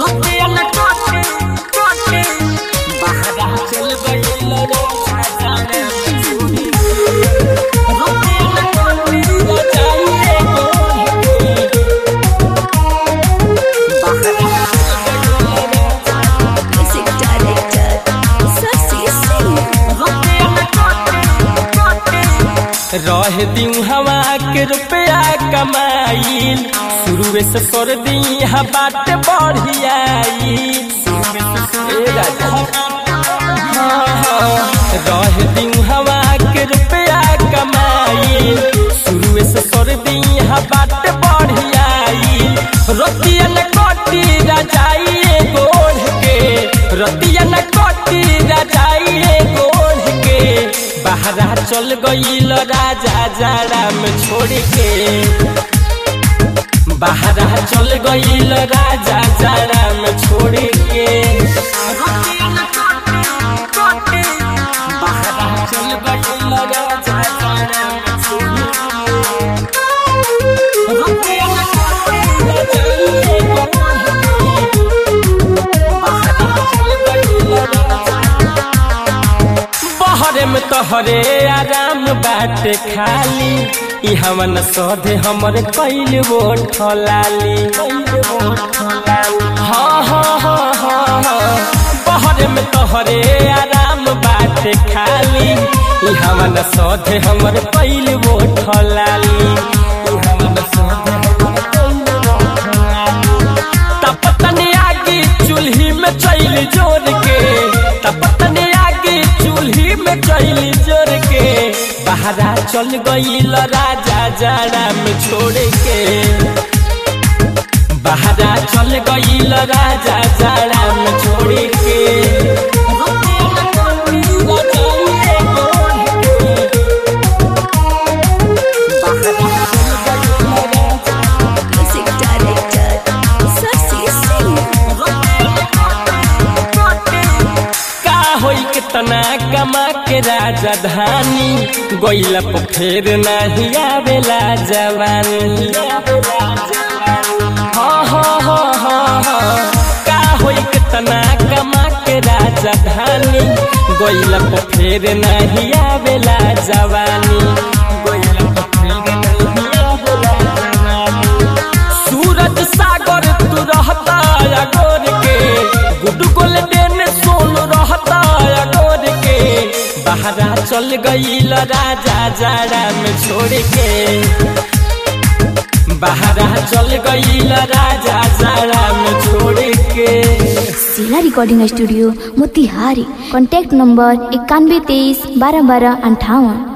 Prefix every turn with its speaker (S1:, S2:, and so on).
S1: रुपया न काटे काटे बहरा चल गइल राजा जाने मजूरी रुपया न काटे बचाइए बहरा
S2: Music director Sasi Singh.
S1: रुपया न काटे काटे
S3: रह दिऊ हवा के रुपया कमाइल शुरुए से कर दी बाट बढ़ियाई रह दिऊ हवा के रुपया कमाइल शुरुए से कर दी बाट बढ़ियाई रतिया न कटी रजाइए गोढ़ के रतिया न कटी रजाइए गोढ़ के बहरा चल गईल राजा जाड़ा में छोड़ के बहरा चल गईल राजा जाड़ा में छोड़ के
S1: रुपया न काटे काटे बहरा चल गइल राजा जाने मजूरी रुपया न काटे बचाइए बहरा चल गइल राजा
S3: बहरे में तोहरे आराम बाटे खाली ई हमन सौधे हमर कैल वो ठलाली हाँ हाँ हाँ हाँ हाँ बहरे में तोहरे आराम बाटे खाली ई हमन सौधे हमर कैल वो ठलाली ई हमन सौधे हमर कैल वो ठलाली तपतनी आगे चूल्ही में चैल जोर के तपतनी आगे चूल्ही में चैल जोर के बहरा चल गईल राजा जाड़ा में छोड़ के बहरा चल गईल राजा जाड़ा में छोड़ के
S1: रुपया न काटे बचाइए बहरा चल गइल राजा
S2: Music director Sasi Singh.
S1: रुपया न काटे काटे
S3: का होई कितना कमा के राजधानी गोइला पर फेर नहीं आवेला जवानी हाँ हाँ हाँ हाँ हाँ का होई कितना कमा के राजधानी गोइला पर फेर नहीं आवेला जवानी गोइला पर फेर नहीं आवेला जवानी सूरज सागर तू रहता अगोर के गुड गोल्डन सोन रहता अगोर के बहरा चल गईल राजा जाड़ा में छोड़ के बहरा चल गईल राजा जाड़ा में छोड़ के
S2: जिला recording studio Motihari contact number इक्यानवे तेईस बारह बारह अंठावन